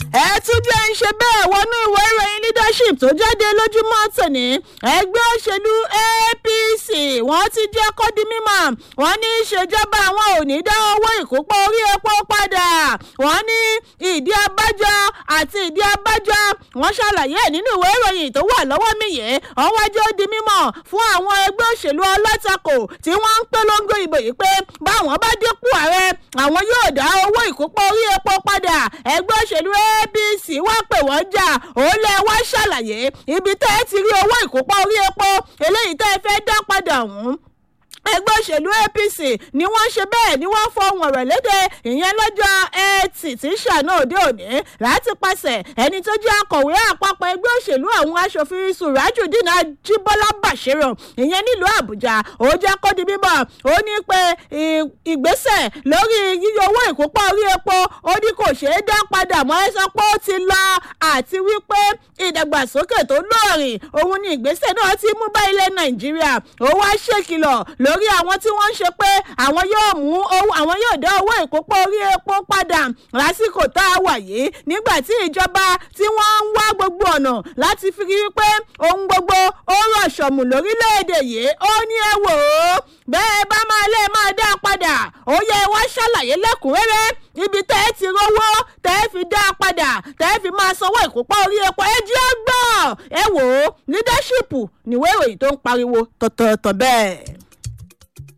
ẹ tún jẹ́ ń ṣe bẹ́ẹ̀ wọnú ìwé ìròyìn leadership tó jáde lójúmọ́ tòní ẹgbẹ́ òṣèlú apc wọ́n ti jẹ́ kó di mímọ̀ wọ́n ní ìṣèjọba àwọn ò ní dá owó ìkópọ̀ orí epo padà wọ́n ní ìdí abájọ àti ìdí abájọ wọ́n ṣàlàyé nínú ìwé ìròyìn tó wà lọ́wọ́ mi yìí wọ́n wájú ó di mímọ̀ fún àwọn ẹgbẹ́ òṣèlú alátakò tí wọ́n ń polongo ìbò yìí pé báwọn bá dínkù ààrẹ àwọn yóò dá owó ìkópọ̀ orí epo padà ẹgbẹ́ òṣèlú apc wá pè wọ́n jà ó lẹ wá ṣàlàyé ibi tẹ́ ẹ ti rí owó ìkópọ̀ orí epo eléyìí tẹ́ ẹ fẹ́ dá padà ọ̀hún ẹgbẹ́ òṣèlú apc ni wọ́n ṣe bẹ́ẹ̀ ni wọ́n fọhùn ọ̀rọ̀ léde ìyẹn lọ́jọ́ ẹtì tí ṣàná òde òní láti pàṣẹ ẹni tó jẹ́ akọ̀wé àpapọ̀ ẹgbẹ́ òṣèlú àwọn aṣòfin surajudeen ajibola bashiru ìyẹn nílùú àbújá ó jẹ́ kó di bíbọ̀ ó ní pé ìgbésẹ̀ lórí yíyọ owó ìkópọ̀ orí epo ó ní kò ṣeé dá padà mọ́ ẹ sọ pé ó ti lọ àti wípé ìdàgbàsókè tó lóòrìn òun ni ìgbésẹ̀ náà ti mú bá ilẹ̀ nàìjíríà ó wá ṣèkìlọ̀ lórí àwọn tí wọ́n ń ṣe pé àwọn yóò mú owó àwọn yóò dá owó ìkópọ̀ orí epo padà lásìkò tá a wà yìí nígbà tí ìjọba tí wọ́n ń wá gbogbo ọ̀nà láti fi rí pé ohun gbogbo ó rọ̀ṣọ̀mù lórílẹ̀‐èdè yìí ó ní ẹ wò ó bẹ́ẹ̀ bá máa lé máa dá a padà ó yẹ wá ṣàlàyé lẹ́kùnrẹ́rẹ́ ibi tẹ́ ẹ ti rówó tẹ́ ẹ fi dá a padà tẹ́ ẹ fi máa sanwó ìkópọ̀ orí epo ẹ jẹ́ gbọ́ ẹ wò ó leadership níwé ìròyìn tó ń pariwo tọ̀tọ̀tọ̀ bẹ́ẹ̀.